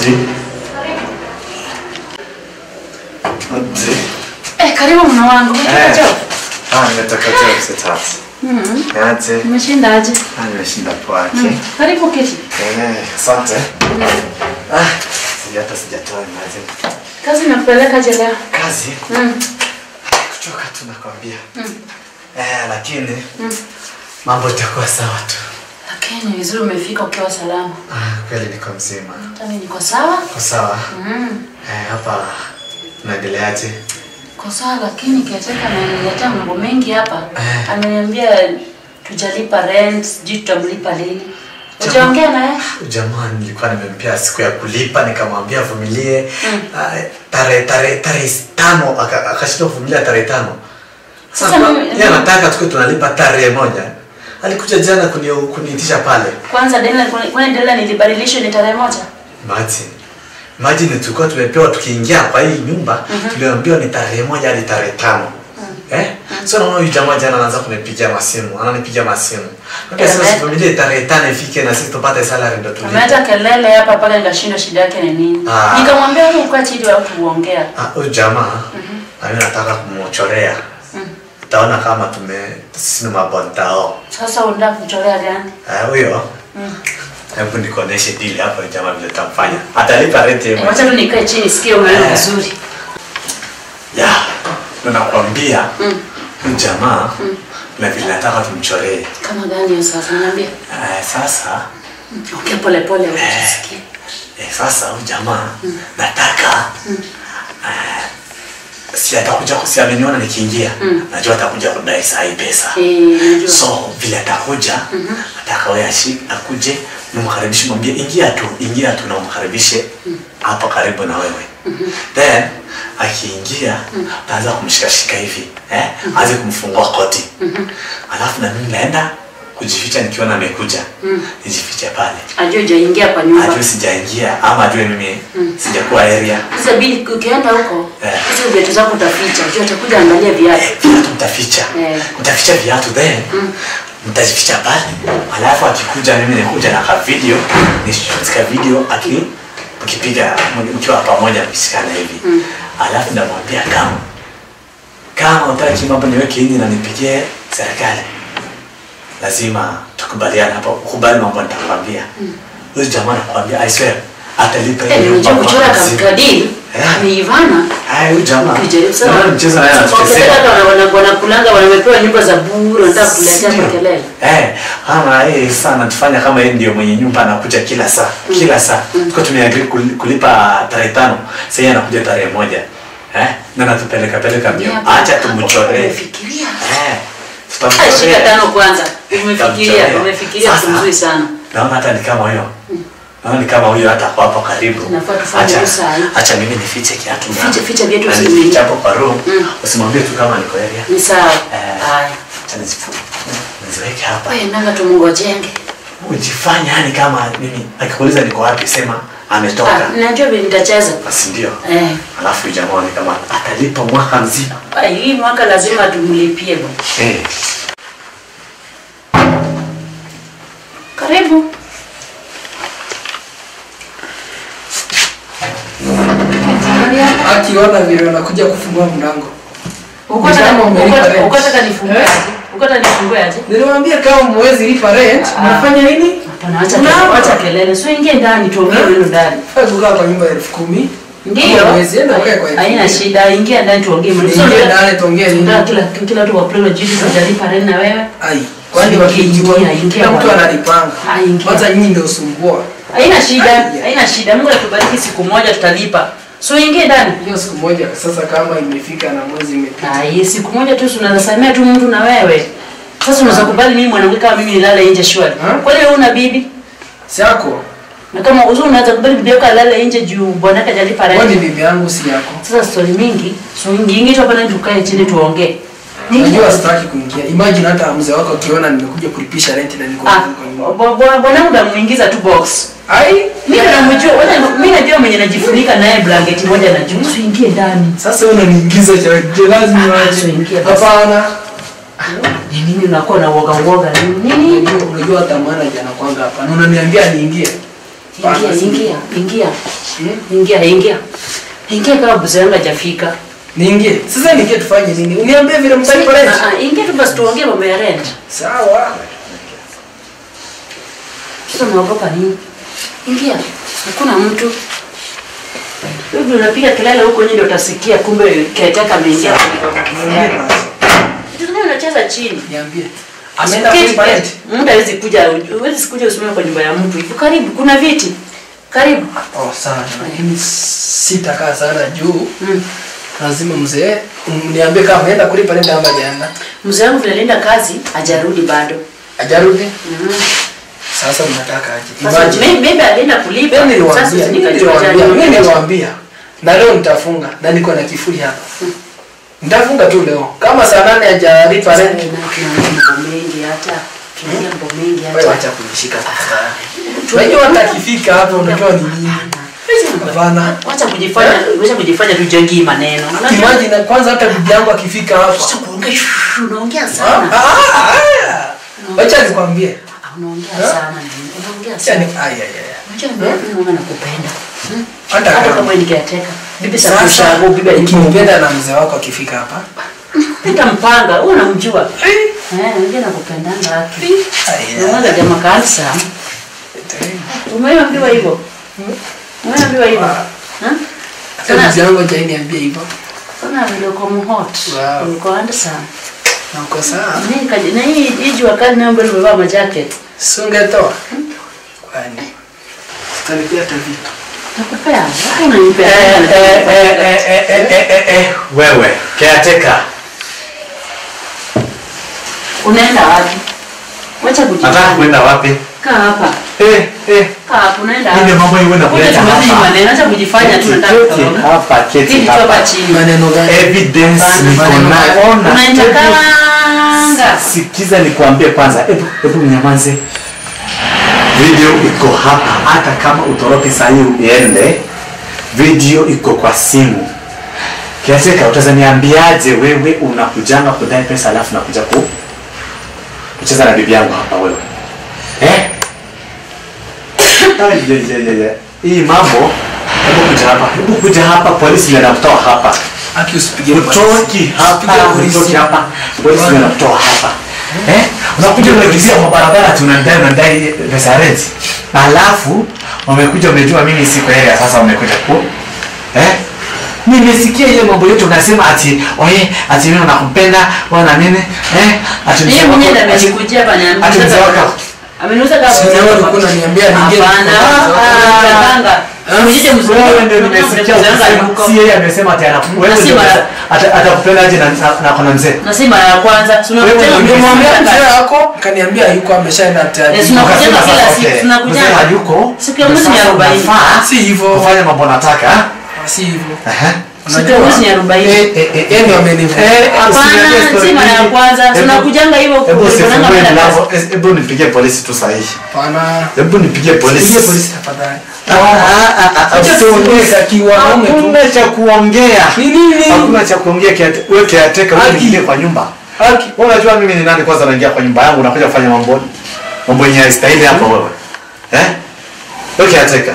Odi. Odi. Eh, karibu mna wangu. Eh. Umetoka job? Ah, nimetoka job saa tatu. Mhm. Aje. Umeshinda aje? Ah, nimeshinda poa. Mm. Okay. Karibu kiti. Eh, asante. Ah, sija hata sijatoa imagine. Kazi nakupeleka je leo? Kazi Mm. kuchoka tu nakwambia. Mm. Eh, lakini Mm. mambo itakuwa sawa tu. Lakini vizuri umefika ukiwa salama. Ah, kweli niko mzima. Hata mimi niko sawa. Uko sawa? Mm. Eh, hapa unaendeleaje? Niko sawa lakini kiateka ananiletea mambo mengi hapa. Eh. Ameniambia tujalipa rent, sijui tutamlipa lini. Ujaongea naye? Jamaa nilikuwa nimempea siku ya kulipa nikamwambia avumilie Mm. ah, tarehe tarehe tarehe tano aka- akashindwa kuvumilia tarehe tano. Sasa Sasa mimi- yeye anataka tukuwe tunalipa tarehe moja. Alikuja jana kuni kuniitisha pale. Kwanza deadline kwani deadline ilibadilishwa ni tarehe moja? Imagine. Imagine tulikuwa tumepewa tukiingia kwa hii nyumba tuliambiwa ni tarehe moja hadi tarehe tano. Eh? So naona huyu jamaa jana anaanza kunipigia masimu, ananipigia masimu. Naambia sasa Ame- sivumilie tarehe tano ifike na sisi tupate salary ndo tulipe. Ameleta kelele hapa mpaka nikashindwa shida yake ni nini. Ah. Nikamwambia wewe ukaa chini au tuongea. Ah, huyu jamaa mimi nataka kumchorea. Mm. Utaona kama tume sisi ni mabondao. Sasa unataka kuchorea gani? Ah, huyo Mm. hebu nikuoneshe deal hapo jamaa vile tamfanya. Atalipa rent yeye Eh, Wacha mwenyewe. tu nikae chini sikie umeona Eh. vizuri. Ya. Ndo nakwambia Mm. huyu jamaa na vile nataka tumchoree. Kama gani hiyo sasa niambie. Eh, sasa Ongea pole pole usisikie. eh, sasa huyu jamaa nataka eh, si atakuja si ameniona nikiingia. Mm. Najua atakuja kudai saa hii pesa. Eh, najua. so vile atakuja ataka wewe ashi akuje nimkaribishe mwambie ingia tu ingia tu na umkaribishe hapo karibu na wewe then akiingia utaanza kumshikashika hivi eh aanze kumfungua koti alafu na mimi naenda kujificha nikiona amekuja nijifiche pale Ajue hujaingia kwa nyumba. ajue sijaingia ama ajue mimi sijakuwa area Sasa bili ukienda huko, Eh. hizo viatu zako utaficha. Ajue atakuja angalia viatu. viatu mtaficha Eh. mtaficha viatu then mtajificha pale alafu akikuja mimi nikuja na ka video nishika video aki mkipiga mkiwa pamoja mkishikana hivi alafu namwambia kama kama utaki mambo niweke ini na nipigie serikali lazima tukubaliane hapo ukubali mambo nitakwambia huyu jamaa nakwambia i swear atalipa Eh, hiyo unajua nyumba kuchora mwaka mzima. kadiri Eh. ni Ivana. Haya, huyu jamaa Ukijaribu sana. naona mchezo naye Wakitaka anatuchezea hata wana- wana- wanakulanga wanamepewa nyumba za bure wanataka kuletea Sio. makelele. Eh, kama yeye sana tufanya kama yeye ndio mwenye nyumba anakuja kila saa, kila saa. Tuko tumeagree kul- kulipa tarehe tano. Sasa yeye anakuja tarehe moja. Eh? Na natupeleka peleka mbio. Hapo- Acha hapo tumchoree. Umefikiria? Eh. Ah, Tutamchorea. Shika tano kwanza. Umefikiria, Tutamchorea. umefikiria Sasa, vizuri sana. Naona hata ni kama huyo. Naona ni kama huyo hata kwa hapo karibu. Tunafaa tufanye Acha, hiyo saa hii. acha mimi nifiche kiatu. na- Fiche- ficha viatu na usiviingie. nifiche hapo kwa room. Mm. Usimwambie tu kama niko area. Ni sawa. Eh. Haya. Acha nizifu- niziweke hapa. Wewe nanga tumngojenge. ujifanye yani kama mimi akikuuliza niko wapi sema Ah, ametoka najua vile nitacheza. basi ndio Eh. alafu huyu jamaa ni kama atalipa mwaka mzima Ah, Hii mwaka lazima tumlipie bwana. eh Karibu. akiona vile wanakuja kufungua mlango. Uko Ni nataka kama umelipa uko- rent. uko nataka nifungue Eh? aje? Uko nataka nifungue aje? Niliwaambia kama mwezi lipa rent, Ah. mnafanya nini? Hapana, acha Mnaapa. kelele, acha kelele. So ingie ndani tuongee Eh? neno ndani. Faa kukaa kwa nyumba ya elfu kumi. Ndio. Kama mwezi, enda ukae kwa elfu Haina kumi. shida, ingia ndani tuongee maneno. So, Ingia unataka- ndani tuongee nini? unataka kila kila watu wapewe jibu tutalipa rent na wewe. Ai, kwani Ingia, wakijua ingia, ingia kila mtu bwana. analipanga. Ah, ingia. Kwanza nyinyi ndio usumbua. Haina shida, Ai, haina shida. Mungu atubariki siku moja tutalipa. So ingie ndani. Hiyo siku moja sasa kama imefika na mwezi imepita. Ah, hii siku moja tu tunasamea tu mtu na wewe. Sasa unaweza kubali mimi mwanamke kama mimi nilale nje shwari. Ah. Kwani wewe una bibi? Si yako. Na kama uzuri unaweza kubali bibi yako alale nje juu bwanake hajalipa Kwani rent. bibi yangu si yako. Sasa story mingi, so ingi tu hapa ndani tukae chini tuongee. Unajua sitaki kuingia. Imagine hata mzee wako akiona nimekuja kulipisha rent na niko Ah, kwa nyumba. bwa- bwa- bwanangu ndamuingiza tu box. Ai, Mimi namjua, wewe mimi najua mwenye najifunika naye blanketi moja na juu. Usiingie ndani. Sasa unaniingiza cha je lazima Ah, waje. so ingia basi. Hapana. Ni nini unakuwa na uoga uoga nini? Nini? Unajua unajua hata maana jana kwanga hapa. Na unaniambia niingie. Ingia, si- ingia, ingia. Hmm? Ingia, ingia. Ingia kama buzi yangu hajafika. Niingie. Sasa niingie tufanye nini? Uniambie vile mtalipa rent. Ah, ah, Ingia tu basi tuongee mambo ya rent. Sawa. Sasa unaogopa nini? Ingia. Hakuna mtu. Hivi unapiga kelele huko nje ndio utasikia kumbe keteka ameingia. Niambie basi. Kitu gani unacheza chini? Niambie. Ameenda Keti, kulipa rent. keti. Mtu hawezi kuja, huwezi kuja usimame kwa nyumba ya mtu. Iko karibu, kuna viti. Karibu. Oh, sana. Lakini sitakaa sana juu. Mm. Lazima mzee niambie kama ameenda kulipa rent ama hajaenda. Mzee wangu vile alienda kazi, hajarudi bado. Hajarudi. Mm. Sasa mnataka aje? Sasa Imagine. may- maybe alienda kulipa. Mimi Sasa niliwaambia, mimi nikajua niliwaambia, mimi jana. niliwaambia. Na leo nitafunga na niko na kifuli hapa. Nitafunga tu leo. Kama saa nane hajalipa Sasa rent. na tunaongea mambo mengi hata. Tunaongea mambo mengi Wewe hata. acha kunishika tafadhali. Unajua hata akifika hapa unajua ni nini? Hapana. Wacha kujifanya, wacha kujifanya tujengii maneno. Unajua? Imagine kwanza hata bibi yangu akifika hapa. Wacha kuongea, shh, unaongea Ah, sana. ah, ah. Wacha nikwambie. Ah, Unaongea sana. Unaongea Acha ni sana. ay ay ay. Unajua mimi naona nakupenda. Hmm? Hata Hata kama kama nikiateka. Bibi sasa sakushago, bibi ukinipenda na mzee wako akifika hapa. Nitampanga, wewe unamjua. Eh, ndio nakupendanga haki. Ay, Unaona jamaa kansa. Umeambiwa hivyo? Umeambiwa hivyo? Ha? Hata mzee wangu hajaniambia hivyo. Sana vile uko mhot. Wow. Uko handsome. Na uko sawa. Mimi kaji na hii hii jua kali nayo mbele umevaa majacket. Sungetoa. Kwani. Sitalipia hata vitu. Nakupea. Hapo unanipea. Eh, eh, eh, eh, eh, eh, eh, eh, eh, wewe caretaker Unaenda wapi? Wacha nataka kujifanya. kwenda wapi Kaa hapa. eh eh Kaa hapa unaenda Ile mambo iwe na Kuja kuleta tumalize hapa. maneno, acha kujifanya tu nataka Keti kutoroka. hapa keti Kiti tu hapa hapa chini. Maneno gani? evidence Bana, niko maneno nayo ona Unanitakanga. sikiza nikwambie kwanza hebu hebu mnyamaze video iko hapa hata kama utoroke saa hii uende video iko kwa simu kiateka utazaniambiaje wewe unakujanga kudai pesa alafu nakuja ku kucheza na bibi yangu hapa wewe eh? Ai, ye, ye, ye, ye. hii mambo hebu kuja hapa hebu kuja hapa polisi ndio nakutoa hapa Aki usipige utoki hapa Usipige polisi. utoki hapa polisi ndio nakutoa hapa eh unakuja unakimbia kwa barabara tunadai unadai pesa rent alafu umekuja umejua mimi siko area sasa umekuja ku eh nimesikia ile mambo yote unasema ati oye ati mimi nakupenda wewe na nini eh ati Yeye mzee mwenyewe wako- ndiye ati- amekujia hapa niambia. ati mzee wako Ameniuza kama Sasa wewe ulikuwa unaniambia ningine Hapana. kwa Unatanga. Mjije mzuri. wewe ndio nimesikia ukisema si yeye amesema ati anaku- wewe ndio Nasema- umesema- ata- atakupenda aje na na- na kona mzee Na si mara ya kwanza. Si Wewe unakutana ndio mtu Nimwambia mmoja. mzee wako kaniambia yuko ameshaenda tayari. Eh, sina- Tunakujanga Ukasema kila sasa, siku, okay, tunakujanga. mzee hayuko, Siku ya mwezi ni sasa arobaini. unafaa Si hivyo. kufanya mambo nataka Si hivyo. Aha. Siku ya mwezi ni arobaini. Eh, eh, eh, yeye ndio amenivuta. Eh, usiniambie Hapana, story si mara ya mingi. kwanza. Hebu- Tunakujanga hivyo hebu kuonana usifungue baada ya mlango. kazi. Eh, hebu nipigie polisi tu sahihi Hapana. hebu nipigie polisi Pigie polisi tafadhali. Ah, ah, ah, ah, Acha usiongee. tuongee kiwanaume tu. hakuna cha kuongea Ni nini? hakuna cha kuongea kiate- wewe kiateka wewe Haki. niingie kwa nyumba Haki. wewe unajua mimi ni nani kwanza naingia kwa nyumba yangu unakuja kufanya mambo mambo yenye haistahili hapa wewe eh wewe kiateka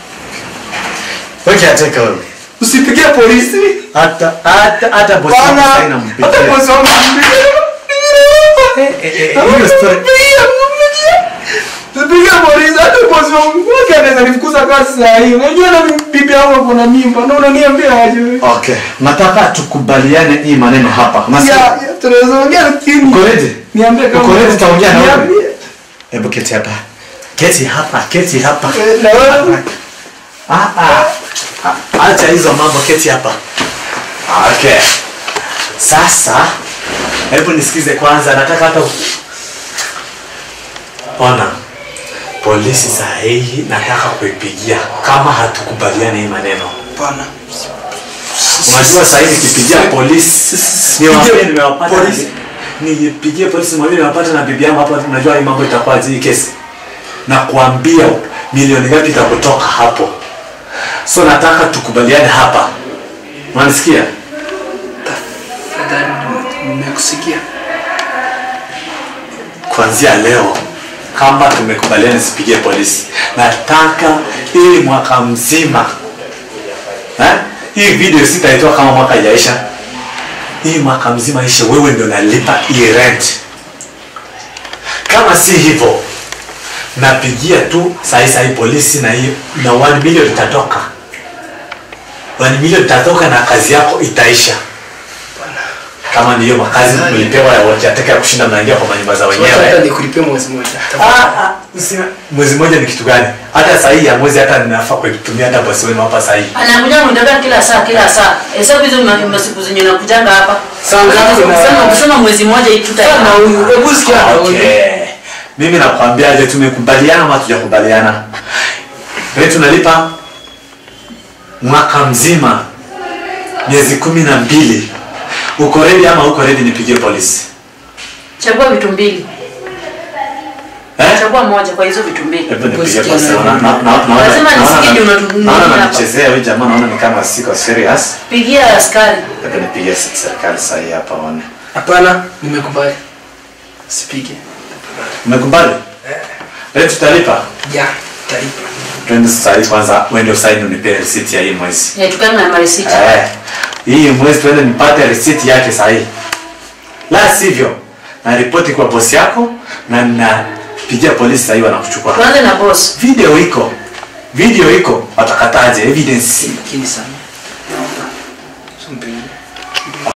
wewe kiateka wewe Usipigie polisi. hata hata hata bosi wangu Bana. sasa Hata inampigia bosi wangu Eh, eh, eh, hiyo story Sipigie polisi hata bosi wangu. Wake anaweza nifukuza kazi saa hii. Unajua na bibi yangu ako na mimba. Na unaniambia aje wewe? okay nataka tukubaliane hii maneno hapa Nasikia? Ya, ya, tunaweza ongea lakini. Uko ready? Niambie kama Uko ready tutaongea na wewe? Niambie. hebu keti hapa keti hapa keti hapa Eh, Na wewe. Ah, ah. Ah, acha hizo mambo keti hapa okay sasa hebu nisikize kwanza nataka hata u- ona polisi saa hii nataka kuipigia kama hatukubaliani hii maneno Hapana. unajua saa hii nikipigia polisi niwaambie nimewapata na- Polisi. nipigie polisi mwambie nimewapata na bibi yangu hapa unajua hii mambo itakuwaje hii kesi na kuambia milioni ngapi itakutoka hapo so nataka tukubaliane hapa unanisikia Tafadhali nimekusikia. kuanzia leo kama tumekubaliana nisipigie polisi nataka hii mwaka mzima eh? hii video sitaitoa kama mwaka ijaisha hii mwaka mzima ishe wewe ndio nalipa hii rent kama si hivyo napigia tu sahi sahi polisi na hiyo na 1 million itatoka 1 million itatoka na kazi yako itaisha kama ndiyo makazi mlipewa ya wajateka ya kushinda mnaingia kwa manyumba za Hata wenyewe nikulipie mwezi mmoja. Ah, ah, usime- mwezi mmoja ni kitu gani hata sahii ya mwezi hata ninafaa kutumia hata bosi wenu hapa sahii anakuja kunitaka kila saa kila saa hesabu hizo ma- masiku zenye nakujanga hapa Saa ngapi na- Kusema- kusema mwezi mmoja Sana ituta huyu, hebu sikia na huyu. okay. mimi nakwambiaje tumekubaliana ama tujakubaliana rent tunalipa mwaka mzima miezi kumi na mbili uko redi ama uko redi nipigie polisi chagua vitu mbili eh? chagua moja kwa hizo vitu mbili Hebu nipigie Posikia polisi. na- Naona- na- na- naona- Lazima naona- nisikie ndio naona- unatu- naona hapa. nanichezea huyu jamaa naona ni kama siko serious pigia askari hebu nipigie serikali sahii hapa one Hapana, nimekubali. Sipige. umekubali rent tutalipa Ja, talipa. twende sahii kwanza uende usaini unipee risiti ya hii mwezi yatukana na marisiti Eh, hii mwezi tuende nipate risiti yake sahihi la sivyo na ripoti kwa bosi yako na napigia polisi sahii wanakuchukua tuanze na boss video iko video iko watakataje evidence Lakini sana. Simpige.